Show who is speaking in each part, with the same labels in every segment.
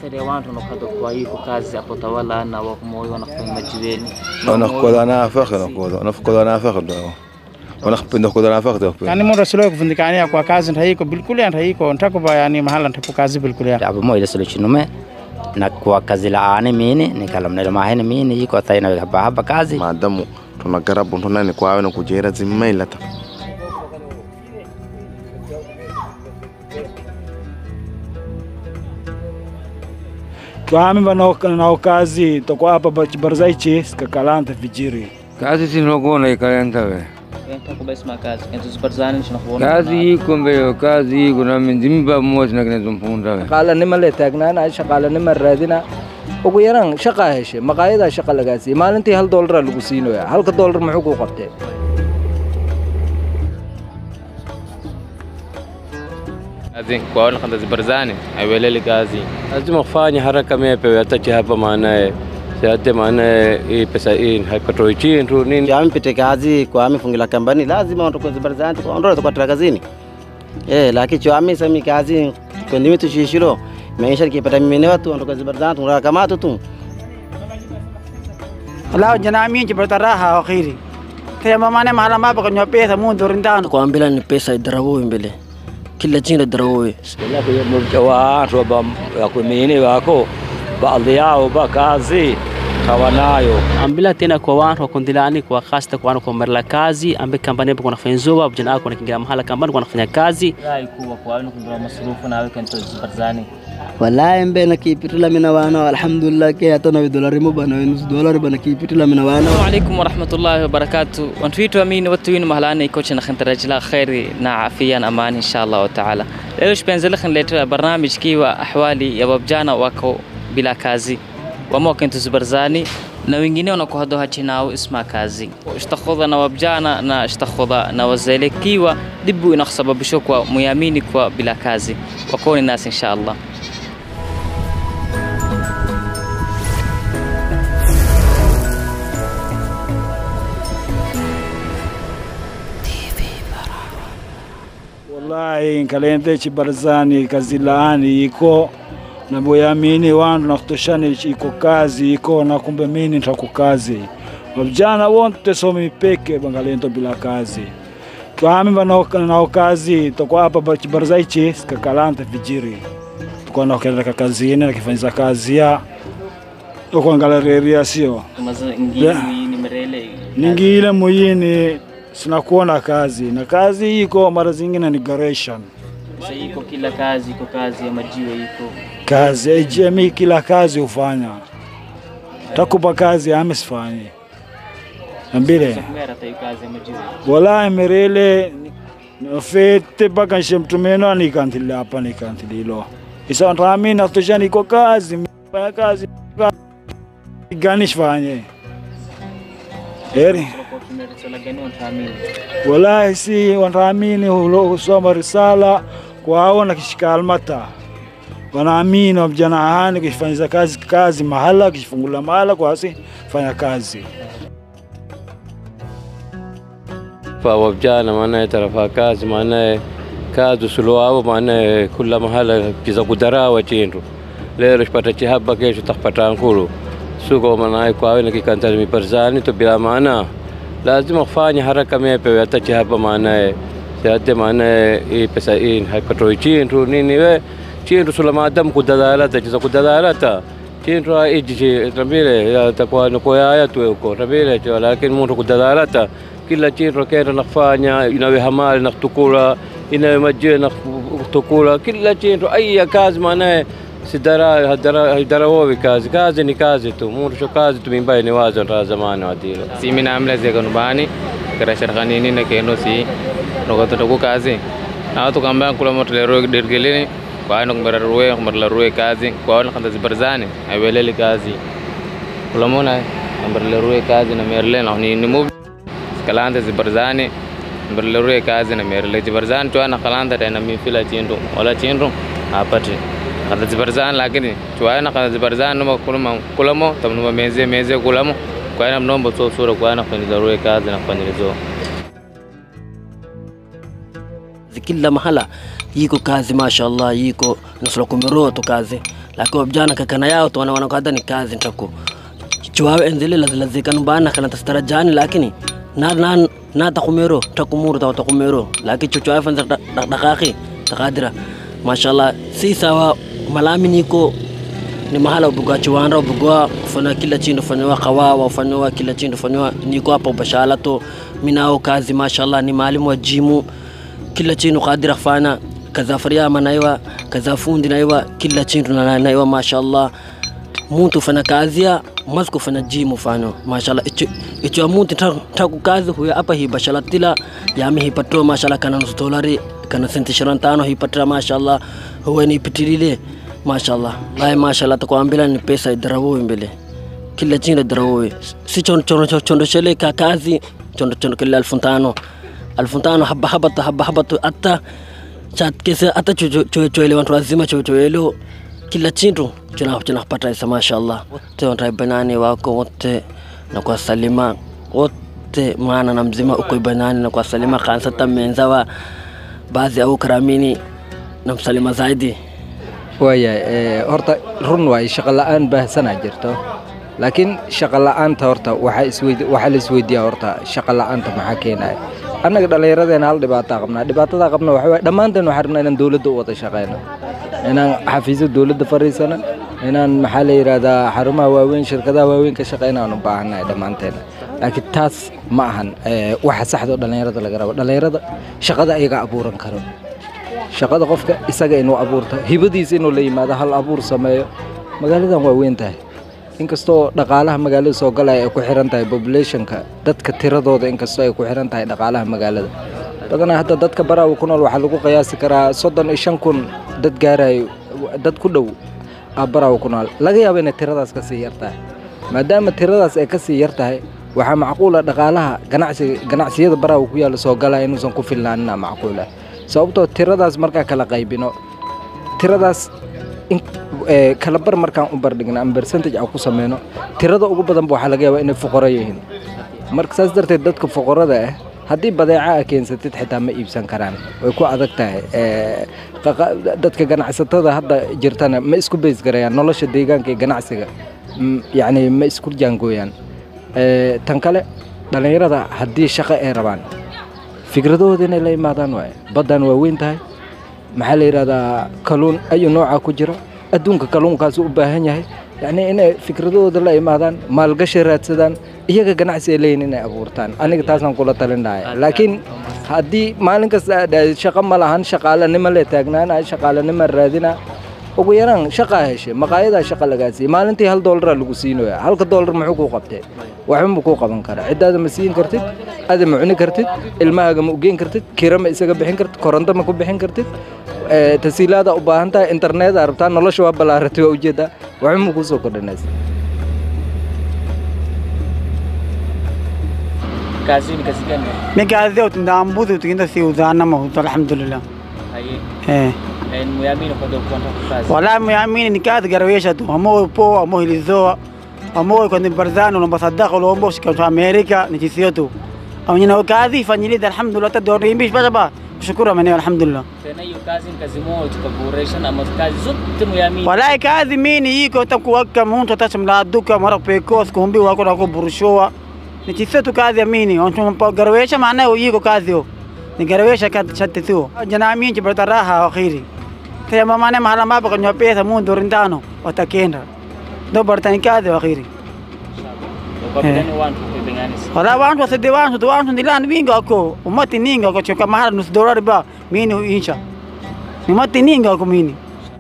Speaker 1: Athari ya watu wanakata kwa hiko kazi hapo tawala na wakumoyo wanafanya majiweni.
Speaker 2: wanakola nafaka nakola wanakola nafaka ndio wanapenda kola nafaka ndio
Speaker 3: yani mura silo kuvundikania kwa kazi ntaiko bilkuli ntaiko ntakuba yani mahala ntapo kazi bilkuli
Speaker 4: abo mo ile solo chinume na kwa kazi la ane mini nikalamna mahene mini yiko taina haba haba kazi
Speaker 5: maadamu tunagarabu ntunani kwawe na kujera zimailata
Speaker 6: twami vanao kazi toko apa bachibarzaichi skakalanta vijiri
Speaker 7: kazi sinogona ikaenda we
Speaker 1: Ntakuba isma kazi. Kentu zibarzani shina kuona.
Speaker 7: kazi iko mbeyo kazi iko na minzimba mosi na kinazompunda we
Speaker 8: shaqaalanima le taagnaana shaqaalanima raadina ugu yaraan shaqaa heshe maqaayadaa shaqa lagaa siiyey maalintii hal doolara lagu siinoya halka doolar muxuu kuu qabtee
Speaker 9: kazi kwaona kanda zibarzani aiweleli kazi
Speaker 10: lazima kufanya haraka mepe atache hapa maanaye siate maanaye hii pesa hii haipatoi chintu nini
Speaker 11: ampite kazi kwa amifungila kambani lazima ondoke zibarzani ondola kwa kazini eh lakini cho amisami kazi kwenye tushishiro maisha kipata mimi watu ondoka zibarzani tunataka kama tu
Speaker 3: lao jana minji bartaraha akhiri kaya mamane mahala maba kanyo pesa mu dorindano
Speaker 12: kwa mbele ni pesa idarawo mbele kila jinga darawo
Speaker 13: watu wakumini wako baadhi yao ba kazi hawanayo
Speaker 14: ambila tena kwa watu wakundilani kwa hasta kwa watu kwa marla kazi ambe kampani hapo kuna fanya zoba vijana wako wanakingia mahala kampani kwa wanafanya kazi
Speaker 1: Rai kuwa kwa wenu kundura masrufu na weka nto zibarzani.
Speaker 12: wallahi mbe na kipitila mina wana alhamdulillah ke hata na dolari mo bana nus dolari bana kipitila mina wana
Speaker 15: Assalamu alaikum warahmatullahi wabarakatuh. Wantu wetu amini watu wenu mahalani kocha na khantarajila khairi na afia na amani inshallah wa taala. Leo shpenzel khanletea barnamij kiwa ahwali ya wabjana wako bila kazi wamo kentu zibarzani na wengine wanakuhado hachinao isma kazi ishtakhudha na wabjana na ishtakhudha na wazele kiwa dibu inakusababisha kwa muyamini kwa bila kazi wakoni nasi inshallah
Speaker 6: wallahi nkalende chibarzani kazi laani iko na boyamini wandu na kutoshani iko kazi iko na kumbe mini ntaku kazi wavijana wonte somi peke bangalento bila kazi twami banao nao kazi toko hapa chibarzaichi skakalanta vijiri tuko nakeleka kazini nakifanyisa kazi ya okuangalareria sio
Speaker 1: Maza ngini
Speaker 6: Yeah.
Speaker 1: ni merele.
Speaker 6: ningile muyini sinakuona kazi na kazi iko mara zingine ni garation
Speaker 1: Sasa iko kila kazi, iko kazi ya majiwe iko.
Speaker 6: kazi ejemi kila kazi hufanya takupa kazi ame sifanyi nambile
Speaker 1: Mera tayo kazi ya majiwe.
Speaker 6: wala emerele fete mpaka nshemtumeno nikantili hapa nikantililo isa ntami natosha niko kazi fanya kazi gani shifanye eri
Speaker 1: Kwa kimerisala gani wantaamini.
Speaker 6: wallahi si wanaamini hulo- husoma risala kwao na kishika almata wanaamini wavijana hani kufanyiza kazi kazi mahala kishifungula mahala kwasi fanya kazi
Speaker 10: fa wavijana maanaye tarafa kazi maanaye kazi suluwavo maanaye kula mahala kiza kudarawa chintu lero shipata chihaba kesho takpata nkulu suko maanaye kwawe nakikantali miparzani to bila maana lazima kufanya haraka mepe hata chihaba maanaye siate maanaye hii pesa hii haipatoi chintu nini we chintu sula maadamu kudadalata chiza kudadalata chintu iji tambile takuwa nukoyaya tuwe uko tambile cho lakini muntu kudadalata kila chintu kenda nakufanya inawe hamali nakutukula inawe majie nakutukula kila chintu aiya kazi maanaye sidara hadara hadarawowi kazi kazi ni kazi tu muntu sho kazi tu mimbaye ni wazo nta zamani wadilo
Speaker 9: si mina amla zega nubani kara sharkhanini na keno si nogoto toku kazi na watu kamba kula moto lero dirgelini kwa nok mara ruwe mara la ruwe kazi kwa na kanda zibarzani aiweleli kazi kula mona mara la ruwe kazi na merle na ni ni move kalanda zibarzani mara la ruwe kazi na merle zibarzani tu ana kalanda tena mi fila chindu wala chindu apati kada zibarzani lakini tu ana kada zibarzani numa kulamo kulamo tamnuma meze meze kulamo kwa ina mnombo so sura kwa ina kwenye ruwe kazi na kwenye zo
Speaker 12: kila mahala yiko kazi mashallah yiko nusura kumiroto kazi
Speaker 16: lakini wabjana kakana yao tu wanaona kwada ni kazi ntaku chuwawe enzili lazilazikanu bana kana tastarajani lakini na na na takumero takumuru ta takumero lakini chuchuwawe fanza dakaki takadira mashallah si sawa malami niko ni mahala ubugwa chiwanda ubugwa ufanya kila chindu ufanyiwa kawawa ufanyiwa kila chindu ufanyiwa niko hapa ubashala to minao kazi mashallah ni maalimu wa jimu kila chindu kadira fanya kaza faryama naiwa kaza fundi naiwa kila chindu na naiwa mashallah muntu fanya kazia masku fanya jimu fano mashallah icho icho muntu taku kazi huya hapa hi bashala tila yami hipato mashallah kana nusu dolari kana senti ishirini tano hipatira mashallah huwa ni pitilile mashallah lai mashallah takwambila ni pesa idarawowe mbele kila chindu idarawowe si chondo chondo chondo shele ka kazi chondo chondo kila elfu tano elfu tano haba haba tu haba haba tu hata chat kese hata chochoele watu wazima chochoelo kila chindu tunapata isa mashallah wote wanaibanani wako wote na kwa salima wote mwana na mzima uko ibanani na kwa salima kansa tamenzawa baadhi au karamini na msalima zaidi
Speaker 8: waayahay horta run waaye shaqo la'aan baahsanaa jirto laakiin shaqo la'aanta horta waxaa isweyd waxaa la isweydiiyaa horta shaqo la'aanta maxaa keenaya annaga dhallinyaradeenna hal dhibaataa qabnaa dhibaatada qabna waxa waye dhammaanteen waxaan rabnaa inaan dowladda u wada shaqeyno inaan xafiisyo dowladda fariisano inaan maxaa la yidhahdaa xarumaha waaweyn shirkadaha waaweyn ka shaqeyna aan u baahannahay dhammaanteen laakiin taas ma ahan waxa saxda oo dhallinyarada laga rabo dhallinyarada shaqada ayaga abuuran karo shaqada qofka isaga inuu abuurto hibadiisa inuu la yimaado hal abuur sameeyo magaaladan waa weyn tahay inkastoo dhaqaalaha magaalada soo galaya ay ku xiran tahay populationka dadka tiradooda inkastoo ay ku xiran tahay dhaqaalaha magaalada badanaa hadda dadka baraawa ku nool waxaa lagu qiyaasi karaa soddon iyo shan kun dad gaarayo dad ku dhow ah baraawa ku nool laga yaabo inay tiradaas ka sii yar tahay maadaama tiradaas ay ka sii yar tahay waxaa macquula dhaqaalaha ganacsiga ganacsiyada baraawa ku yaalla soo galaya inuusan ku filnaanina macquula sababtoo tiradaas markaa kala qaybino tiradaas kala bar markaan u bardhigno ama percentage aan ku sameyno tirada ugu badanba waxaa laga yaabaa inay fuqaro yihiin marka saas darteed dadka fuqarada ah haddii badeeca a keensatid xitaa ma iibsan karaan way ku adag tahay dadka ganacsatada hadda jirtana ma isku beys garayaan nolosha deegaanka iyo ganacsiga yacni ma isku jaangooyaan tan kale dhallinyarada haddii shaqo ay rabaan fikradahooda inay la imaadaan waaye baddan waa weyn tahay maxaa la yidhahdaa kaluun ayu nooca ku jira adduunka kaluunkaas u baahan yahay yacni inay fikradahooda la imaadaan maalgashi raadsadaan iyaga ganacsi ay leeyihin inay abuurtaan aniga taasaan kula talin lahay laakiin haddii maalin kasta shaqo ma lahan shaqaalanimo le taagnaanaya shaqaalanimo raadina ugu yaraan shaqaa heshe maqaayadaa shaqa lagaa siiyey maalintii hal doolaraa lagu siinoya halka doolar muxuu kuu qabtee waxba ma kuu qaban karaa ciddaada ma siin kartid ada ma cuni kartid ilmahaaga ma ugeyn kartid kira ma isaga bixin kartid koronto ma ku bixin kartid tasiilaada u baahan tahay internet aa rabtaa nolosha waa ballaaratay waa ujeedaa waxba ma kuu soo kordhinaysa
Speaker 15: Kazi ni kazi gani?
Speaker 3: mi kazi yote ndambuzi tukienda si uzana mahutu alhamdulillah
Speaker 15: Haye.
Speaker 3: eh
Speaker 15: Eh, muamini kwa dokta kazi.
Speaker 3: wala miamini ni kazi garawesha tu amo po amo hilizoa amo kwa ni barzano na basadaka lombo shika Amerika ni chisio tu amnyina kazi fanyilida alhamdulillah tadori bada ba kushukuru amani alhamdulillah
Speaker 15: Tena hiyo kazi ni kazi moja tukaboresha na kazi zote muamini.
Speaker 3: walai kazi mini iko takuwaka muntu atachimladuka mara pekos kumbi wako na kuburushoa ni chisio tu kazi amini ontumpa garawesha maana iko kazi yo ni garawesha kazi chatte tu jana minji barata raha akhiri kaya mamane mahala mapa kanywa pesa mundu rindano watakenda ndo bartani kazi akhiri
Speaker 15: Kwa bidani wantu kupigani.
Speaker 3: wala wantu wasede wantu tu wantu ndilani winga ko umati ninga ko choka mahala nusu dolari ba mini insha ni mati ninga ko mini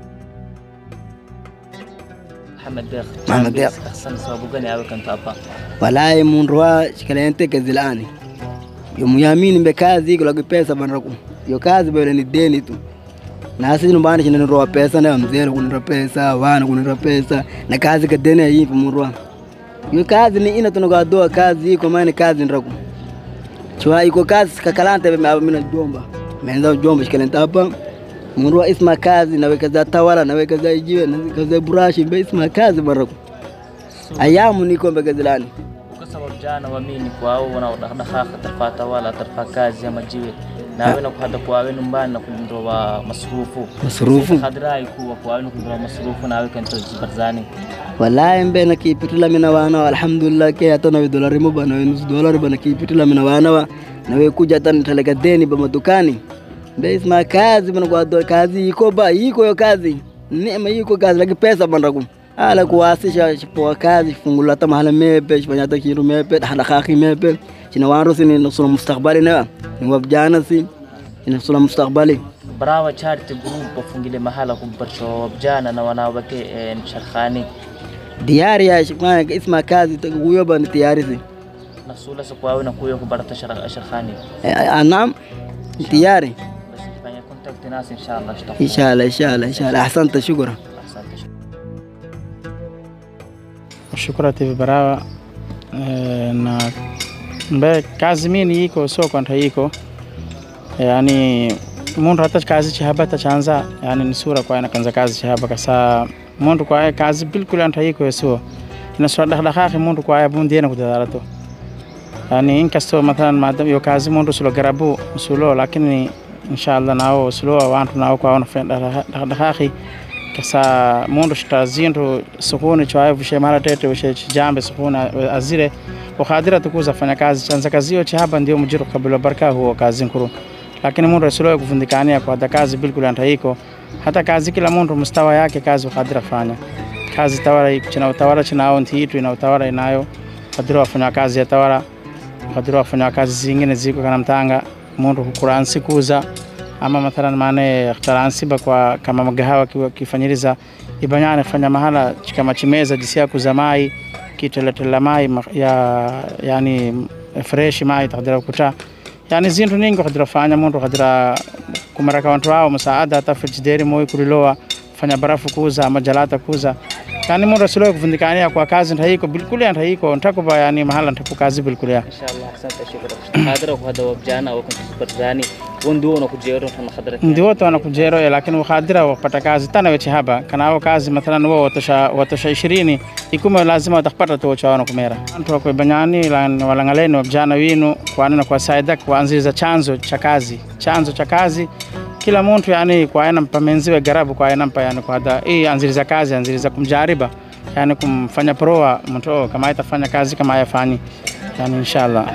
Speaker 15: Muhammad Deq.
Speaker 12: Muhammad Deq.
Speaker 15: Ahsan sababu gani awe kanta hapa?
Speaker 12: walahi mundu wa shikalente kazilani yo muyamini mbe kazi iko lagi pesa banraku yo kazi bele ni deni tu na sisi nyumbani china nroa pesa na mzee kunira pesa wana kunira pesa na kazi ka deni yipo mundu yo kazi ni ina tunoga doa kazi iko maana kazi nraku chwa iko kazi kakalante be mina jomba menza jomba shikalente hapa mundu wa isma kazi na weka za tawala na weka za jiwe na weka za burashi be isma kazi baraku ayamu niko mbe kazilani
Speaker 15: Kwa sababu jana waamini kwao wanaodakhdakha tarfa tawala tarfa kazi ama jiwe
Speaker 1: nawe nakuhada kwawe nyumbani nakundoa masrufu
Speaker 12: Masrufu?
Speaker 1: khadrai kuwa kwawe nakundoa masrufu nawe kanto barzani
Speaker 12: wallahi mbe na kipitila mina wana wa alhamdulillah ke hata nawe dolari mo bana we nusu dolari bana kipitila mina wana wa nawe kuja hata nitaleka deni ba madukani mbe isma kazi bana kwa do kazi iko ba iko yo kazi neema iko kazi lakini pesa bana ku ala kuwasisha shipoa kazi fungula hata mahala mepe shifanya hata kiru mepe hala khaki mepe china waro sini nusula mustakbali na ni wabjana si inasula mustakbali
Speaker 1: barawa charity group wafungile mahala kumbarsho wabjana na wanawake eh, sharkhani
Speaker 12: diari ya shikwana isma kazi huyo bana tiyari si
Speaker 1: nasula sa kwawe nakuyo kubarata shar- sharkhani
Speaker 12: anam tiyari
Speaker 1: fanya contact nasi inshallah shtafu
Speaker 12: inshallah inshallah inshallah ahsanta shukran
Speaker 17: Shukra TV Barawa e, na mbe kazi mini iko sio kwanta iko yani mundu hata kazi chihaba tachanza yani ni sura kwa kanza kazi chihaba kasa mundu kwa kazi bilkul anta iko sio ina sura dah dah mundu kwa bundi na kudadara to yani inkasto mathalan madam yo kazi mundu sulo garabu sulo lakini inshallah nao sulo wantu nao kwa wana fenda dah dah kasa mundu shitazindu sukuni chwaye vushe mara tete vushe chijambe sukuni azire ukhadira tukuza fanya kazi chanza kazi yo chihaba ndio mujiru kabila baraka huo kazi nkuru lakini mundu asiloe kuvundikania kwa hata kazi bilkul antaiko hata kazi kila mundu mustawa yake kazi ukhadira fanya kazi tawara iko china utawala chinao ntiitu ina utawala inayo khadira wafanya kazi ya tawala khadira wafanya kazi zingine ziko kana mtanga mundu kukuransi kuza ama mathalan maana ikhtaransiba kwa kama magahawa kiwa- kifanyiriza ibanyane fanya mahala kama chimeza jisia kuzamai kiteletela mai ma- ya yani fresh mai takdira kuta yani zintu ningi kadira fanya mundu kadira kumaraka wantu wao musaada hata frijideri moi kuliloa fanya barafu kuza ama jalata kuza yani mundu asiloe kuvundikania kwa kazi ntaiko bilkulia ntaiko ntakuba yani mahala ntaku kazi bilkulia
Speaker 1: inshallah asante shukran khadra kuhada wabjana wakuntu barzani wondu na kujero na khadra
Speaker 17: ndi wote wanakujero eh, lakini wakadira wapata kazi tana weche haba kanao kazi mathalan wo watosha watosha ishirini ikume lazima watakpata tu wacha wana kumera antu wakwe banyani lan- walangaleni wabjana winu kwana na kwa saida kuanziliza chanzo cha kazi chanzo cha kazi kila muntu yani kwa aina mpamenziwe garabu kwa aina mpa yani kwa hada hii anziliza kazi anziliza kumjariba yani kumfanya proa mtu oh, kama itafanya kazi kama ayafanyi yani inshallah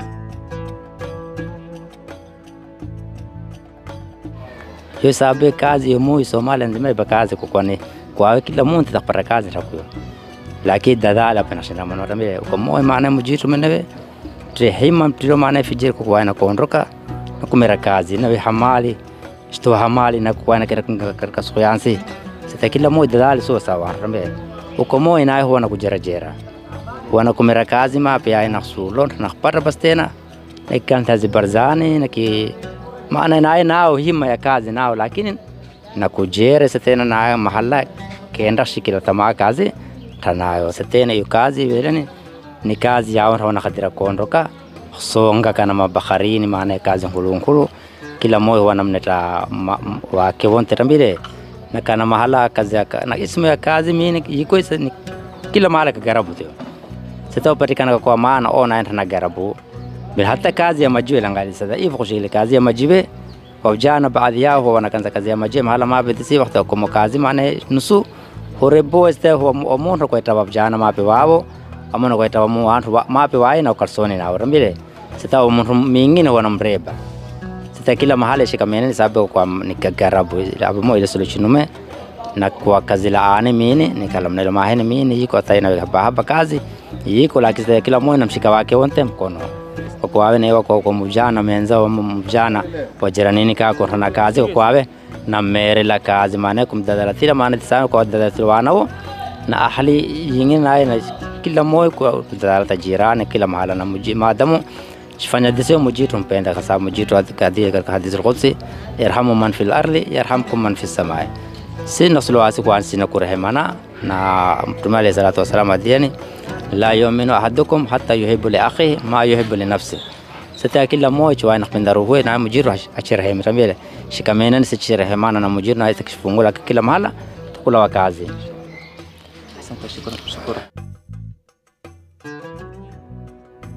Speaker 4: hiyo sababu ya kazi yomu Somalia nzima iba kazi kukwani kwa kila muntu takpata kazi takuyo lakini dadala pana shinda manora mile kwa moyo maana mujitu menewe trehima mtiro maana fijir kwa wana kuondoka na kumera kazi na hamali shto hamali na kwa na katika suyansi sita kila moja dadala so sawa rambe uko moyo nayo huwa na kujerajera wana kumera kazi ma pia ina sulo na kupata bas tena na kanta zibarzani na ki maana naye nao hima ya kazi nao lakini na kujere setena nayo mahala kenda shikila tamaa kazi tanayo setena hiyo kazi veleni ni kazi yao rawana kadira kuondoka songa kana mabakharini maana ya kazi nkulu nkulu kila moyo wanamneta ma- m- wake wonte tambile na kana mahala kazi ya ka- na ismu ya kazi mini iko isa ni kila mahala kagarabu tio sitapatikana kwa maana ona enta na garabu bil hata kazi ya majiwe langali sada hivyo kushile kazi ya majiwe kwa vijana baadhi yao huwa wanakanza kazi ya majiwe mahala mabedi si wakati kwa kazi maana nusu horebo este huwa omuntu kwa itawa vijana mape wao amona kwa itawa mu wantu wa- mape wai na ukarsoni na urambile sita omuntu mingine wana mreba sita kila mahali shikamene sababu kwa nikagarabu abo mo ile solutionume na kwa kazi la ane mini nikalamnelo mahene mini yiko ataina haba haba kazi yiko lakini sasa kila mmoja na mshika wake wote mkono kwa kwawe na kwa kwa mjana menza wa mjana wa jiranini ka kwa na kazi kwa kwawe na mere la kazi maana kumdadala tila maana tisana kwa dadala tilwana wo na ahli yingine naye na kila mmoja kwa kudadala tajirani kila mahala na muji maadamu fanya deseo mujitu mpenda kwa sababu mujitu hadi katika hadithi al-Qudsi yarhamu man fil ardi yarhamkum man fis samai si nasulu asi kwa sina kurehemana na mtume alayhi salatu wasalam adiani la yuminu ahadukum hatta yuhibbu li akhihi ma yuhibbu li nafsihi sita kila mmoja wa nakpenda ruhu na mujiru achirehema tambele shikamena ni sichirehemana na mujiru na itakishfungula kila mahala tukula wakazi
Speaker 1: asante shukran shukran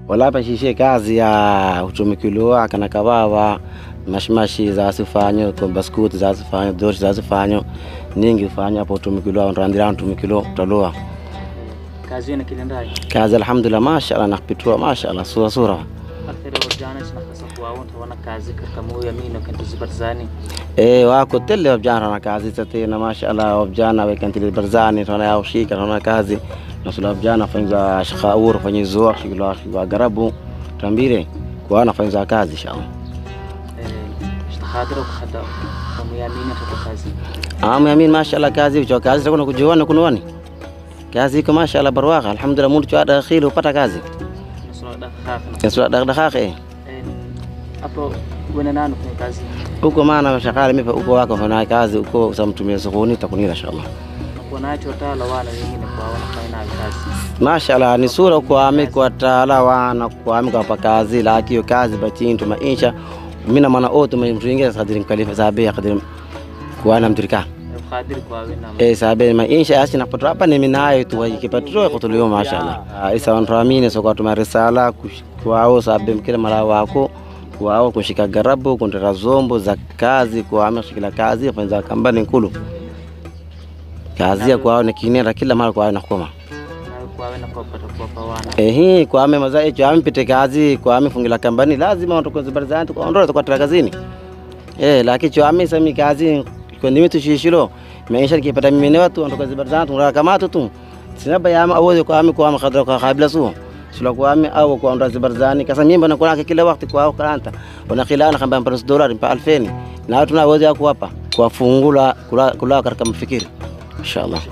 Speaker 11: wala pashishe kazi ya utumikiliwa kana kawawa mashimashi zasifanyo ko baskuti zasifanyo doshi zasifanyo ningi fanyo hapo utumikiliwa ndandira utumikilo utaloa
Speaker 1: kazi yenu kilendai
Speaker 11: kazi alhamdulillah mashallah nakpitua mashallah sura sura
Speaker 1: akthari wabjana sina kasa kuwaunta wana kazi katika moyo ya mino kanto zibarzani
Speaker 11: Eh, wako tele wabjana na kazi tatena mashallah wabjana wekantili barzani tona yao shika tona kazi nasula wabjana fanyiza shakaur fanyizo shikilo shikilo garabu tambire kwa nafanyiza kazi inshallah
Speaker 1: ishtahadira kuhada wamuyamini katika kazi
Speaker 11: amu yamin mashallah kazi ucho kazi takuna kujiona kunwani kazi iko mashallah barwaqa alhamdulillah mundu chwa dakhili upata kazi
Speaker 1: nasula dakhafina
Speaker 11: nasula dakhdakha eh
Speaker 1: hapo wena nanu kwenye kazi
Speaker 11: uko maana shakala mipa uko wako fanya kazi uko usamtumia sokoni takunira inshallah
Speaker 1: nakuwa nacho tala wana wengine kwa wanafanya nayo kazi
Speaker 11: mashallah ni sura kwami kwa taala wana kwami kwa kazi laki hiyo kazi bachintu maisha mina mana oto mtuingia sadiri mkalifa sabe ya kadiri kuana mtirika
Speaker 1: khadiri kwa wena
Speaker 11: eh sabe maisha asi napata hapa ni minayo tu ikipatro kutulio mashallah isa wantuamini so kwa tuma risala kwao sabe mkile mara wako kwao kushika garabu kundera zombo za kazi kwao shikila kazi fanza kambani nkulu kazi ya kwao ni kinera kila mara kwao nakoma
Speaker 1: nayo kwa wena kwa pata kwa pawana
Speaker 11: ehi kwame maza echo ampite kazi kwame fungila kambani lazima watokoze barzanti kwa ondora kwa kazini eh lakini cho ame sami kazi kwa ndimi tushishilo maisha nikipata mimi ne watu watokoze barzanti ngara kama tu sinaba yama awoze kwa ame kwa ame khadra kwa khabla su sula kwa ame au kwa ondora barzani kasa mimi bana kuna kila wakati kwa kalanta wana khilana kamba mpana dola mpa 2000 na watu na awoze yako hapa kwa fungula kula kula katika mafikiri inshallah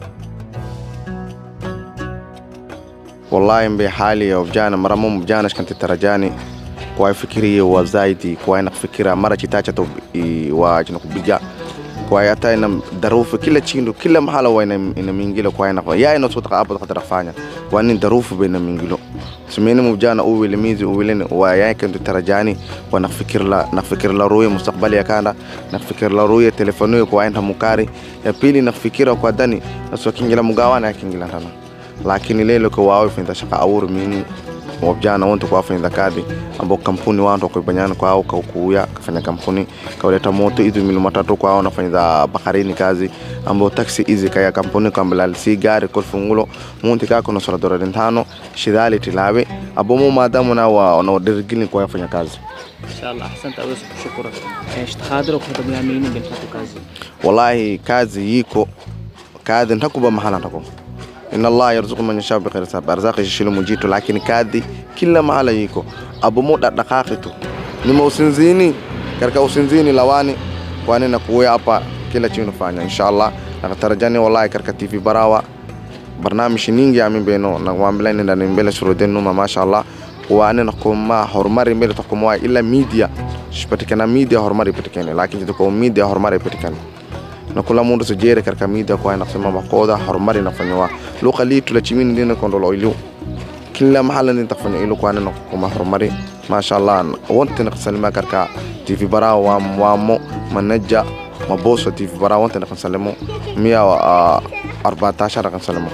Speaker 5: wallahi mbe hali ya vijana mara mo vijana shkanti tarajani kwa fikiri wa zaidi kwa ina fikira mara chitacha to i- wa jina kubija kwa hata ina darufu kila chindu kila mahala wa ina ina mingilo kwa ina ya ina sota hapo kadra fanya kwa ni darufu baina mingilo simeni mvijana uwile mizi uwile wa yake ndo tarajani kwa nafikir la nafikir la ruya mustakbali ya kanda nafikir la ruya telefoni kwa ina mukari ya pili nafikira kwa dani naswa kingila mugawana ya kingila tana lakini lelo ko wawe finda shaka awur mini wabjana wonto kwa finda kadi ambo kampuni wanto ko banyana kwa au ka kuya kafanya kampuni kawaleta moto idu milu matatu kwa au nafanya bakarini kazi ambo taxi izi kaya kampuni kambala si gari kol fungulo munti ka kono sura dora dentano shidali tilawe abo mo madamu na wa na dirgini kwa yafanya kazi
Speaker 1: inshallah ahsanta aweza kushukuru ishtahadira kuhada muyamini bintu kazi
Speaker 5: wallahi kazi yiko kazi ntakuba mahala ntako inna allah yarzuqu man yashaa bi ghairi hisab arzaqi shishilu mujitu lakini kadhi kila mahala yiko abu muda daqaqitu nima usinzini katika usinzini lawani kwani na kuya hapa kila chini fanya inshallah nakatarajani wallahi katika tv barawa barnaamij ningi amin beno na wambila nenda mbele suruden numa mashallah waane na kuma horumari mbele takuma ila media shipatikana media horumari patikane lakini tuko media horumari patikane na kula mundu sujere katika media kwa nasema makoda horumari nafanywa luqa litu la chimini ndina kondolo ilu kila mahala ndin tafanya ilu kwa nana kuma horumari mashallah wonte na salima katika tv bara wa wamo manaja maboso tv bara wonte na salimo mia wa 14 kan salimo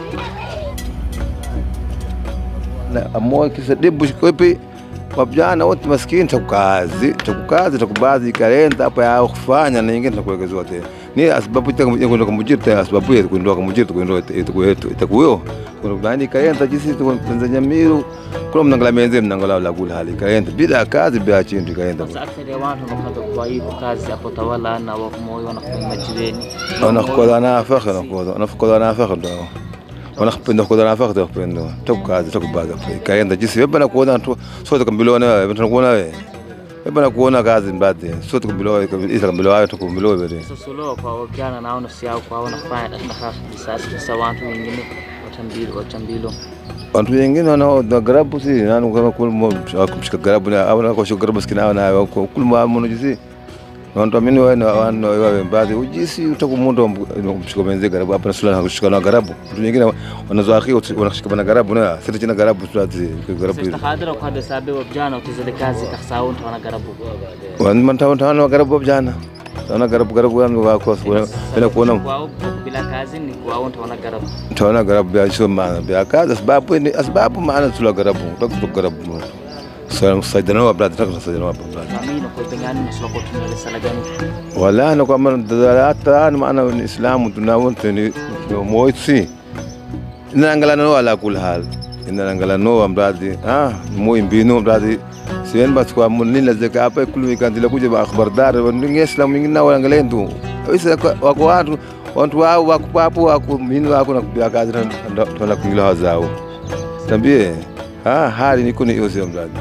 Speaker 2: amoa kisa debu shikope wabjana wote maskini takukazi takukazi takubazi kalenda hapa ya kufanya na nyingine takuwekezewa tena ni sababu itakwenda kumujiri tena sababu ya kuondoa kumujiri tukwenda itakuwetu itakuyo kuna bani kalenda jinsi tu Tanzania miru kuna mnangala menze mnangala la kula hali kalenda bila kazi bila chindu kalenda
Speaker 1: sasa akthari ya watu wanapata kwa hivyo kazi hapo tawala na wa moyo wanafanya majirani
Speaker 2: wanakola na fakha nakola wanakola na fakha ndo wanapenda kuona nafaka tukupenda tukukazi tukubaza kaenda jinsi wewe bana kuona tu sote kambilo na wewe tunakuona wewe wewe bana kuona kazi mbadi sote kambilo isa kambilo wewe tukumbilo wewe
Speaker 1: suluhu kwa wakiana nao nafsi yao kwa wanafanya na hafu kisasi kisa watu wengine watambilo watambilo
Speaker 2: watu wengine wana garabu si nani kama kul kumshika garabu na au na kushika garabu sikina na kul ma mono jisi Wantu amini wewe na wana wewe baadhi ujisi utakumundu kumshika menzi garabu hapa sula na kushika na garabu watu wengine wanazoaki wanashika na garabu na sisi tena garabu tulati garabu
Speaker 1: istahadira kwa hada sabe wa vijana utizile kazi kasao ntu wana garabu
Speaker 2: wan man tawo tawo garabu jana taona garabu garabu wangu wako bila kuona
Speaker 15: kwao bila kazi ni kwao utaona garabu
Speaker 2: taona garabu bia sio maana bia kazi sababu ni sababu maana tula garabu takutu garabu so saidana wa brother takutu saidana wa brother
Speaker 15: amini kwa pengani mswa kwa tumele sala gani
Speaker 2: wala na kwa maana hata ni maana ni islamu tunawonte ni moitsi inangala no ala kul hal inangala no amradi ah moy mbino amradi sien bas kwa munila zeka apa kulu ikandila kuja ba akhbar dar ni islam ngina wala ngalendu isa wako watu watu wao wako papo wako mini wako na kubia kazi na tuna kuingila wazao tambie ah hali niko ni yote amradi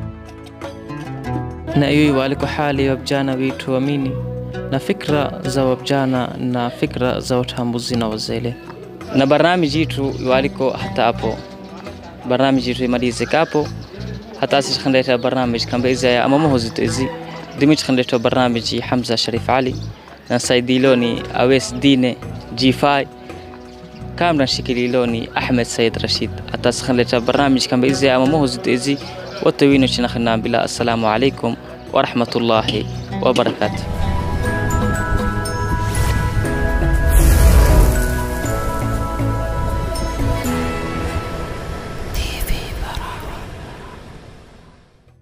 Speaker 15: na hiyo walikuwa hali ya vijana wetu amini na fikra za wavijana na fikra za utambuzi na wazele na barnamiji yetu waliko hata hapo barnamiji yetu imalizikapo hata sisi khandeta barnamij kamba izaya ama mahozito izi dimich khandeta barnamiji Hamza Sharif Ali na saidiloni Awes Dine G5 kamran shikililoni Ahmed Said Rashid hata sisi khandeta barnamij kamba izaya ama mahozito izi watawino china khanna bila assalamu alaikum wa rahmatullahi wa barakatuh